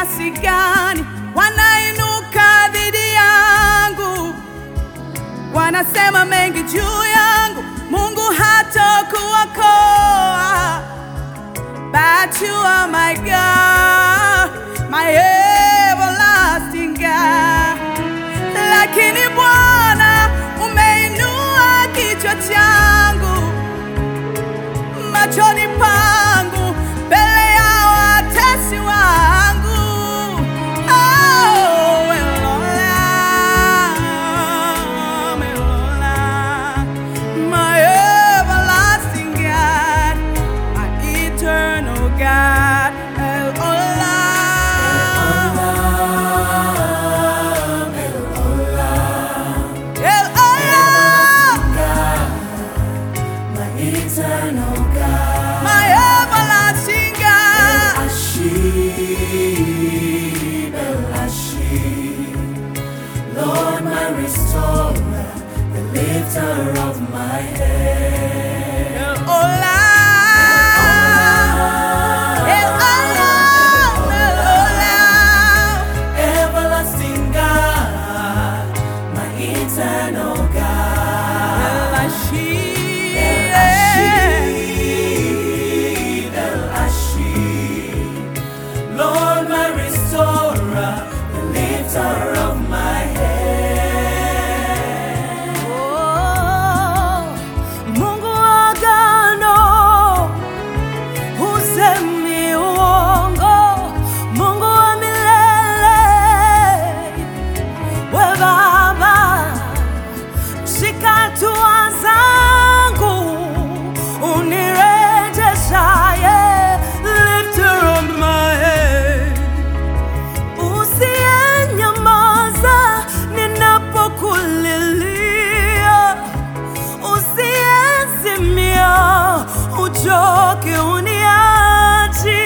kiasi gani wanainuka dhidi yangu, wanasema mengi juu yangu, Mungu hatakuokoa. But you are my God, my everlasting God. Lakini Bwana umeinua kichwa changu machoni pangu mbele ya watesi wangu. Oh, Elola, Elola, my everlasting God, my eternal God. Elola, Elola, my eternal God. my everlasting God. Elashib, Elashib. Lord, my restorer, the lifter of my head. Elola, Elola, Elola. Everlasting God, my eternal God. Elashib, Elashib, Elashib. Lord, my restorer, the lifter of my head. Oh, Mungu wa agano, husemi uongo, Mungu wa milele, we Baba, shika hatua zangu, unirejeshaye, lifter of my head Usiyenyamaza ninapokulilia, usiyezimia uchoke uniachi,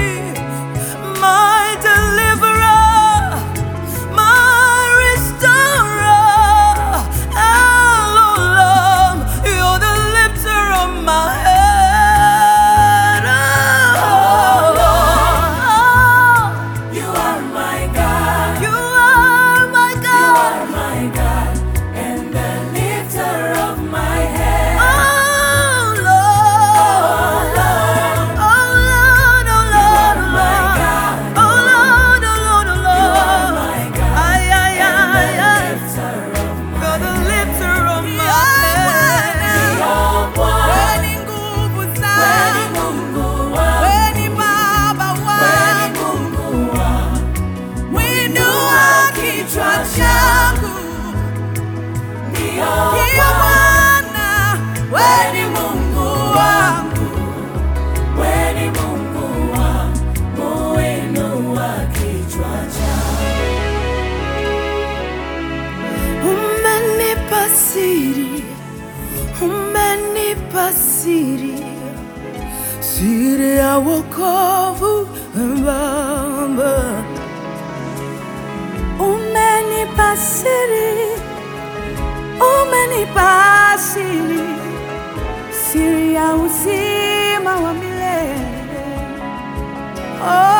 my deliverer, my restorer, Elohim, you're the lifter of my head. Oh, oh, You are my God. you are my You God. are my God, and the lifter of my head. Oh Lord, oh Lord, oh Lord, oh my Lord, God. oh Lord, oh Lord, oh You are Lord. my God, Ay, ay, and ay, the ay. lifter of my You're the lifter of my head. Yehova, Wewe ni nguvu wewe ni zangu, Mungu wangu, wewe ni Baba wewe ni wangu, Mungu wangu. mwinua kichwa changu. Ndiyo Yehova, Bwana, wewe ni Mungu wangu. wewe ni Mungu wangu, inua kichwa changu. Umenipa siri, umenipa siri, siri ya wokovu Baba. Umenipa siri, umenipa siri, siri ya uzima wa milele. Oh,